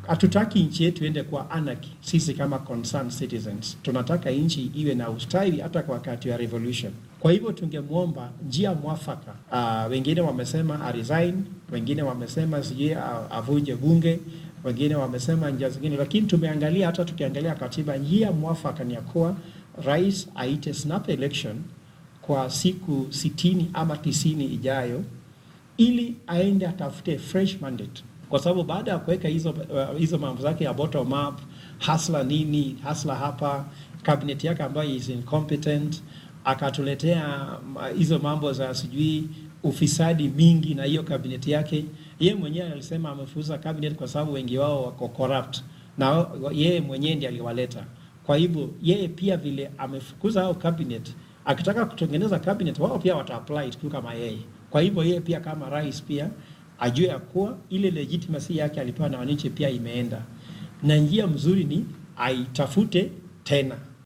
hatutaki nchi yetu iende kwa anarchy. Sisi kama concerned citizens tunataka nchi iwe na ustawi hata kwa wakati wa revolution. Kwa hivyo tungemwomba njia mwafaka. Uh, wengine wamesema a resign, wengine wamesema sijui avunje bunge, wengine wamesema njia zingine, lakini tumeangalia, hata tukiangalia katiba, njia mwafaka ni ya kuwa rais aite snap election kwa siku sitini ama tisini ijayo ili aende atafute fresh mandate kwa sababu baada ya kuweka hizo uh, hizo mambo zake ya bottom up hasla nini hasla hapa cabinet yake ambayo is incompetent, akatuletea hizo mambo za sijui ufisadi mingi na hiyo cabinet yake. Yeye mwenyewe alisema amefuza cabinet kwa sababu wengi wao wako corrupt, na yeye mwenyewe ndiye aliwaleta. Kwa hivyo yeye pia vile amefukuza hao cabinet, akitaka kutengeneza cabinet wao pia wata apply tu kama yeye. Kwa hivyo yeye pia kama rais pia ajue ya kuwa ile legitimacy yake alipewa na wananchi pia imeenda, na njia mzuri ni aitafute tena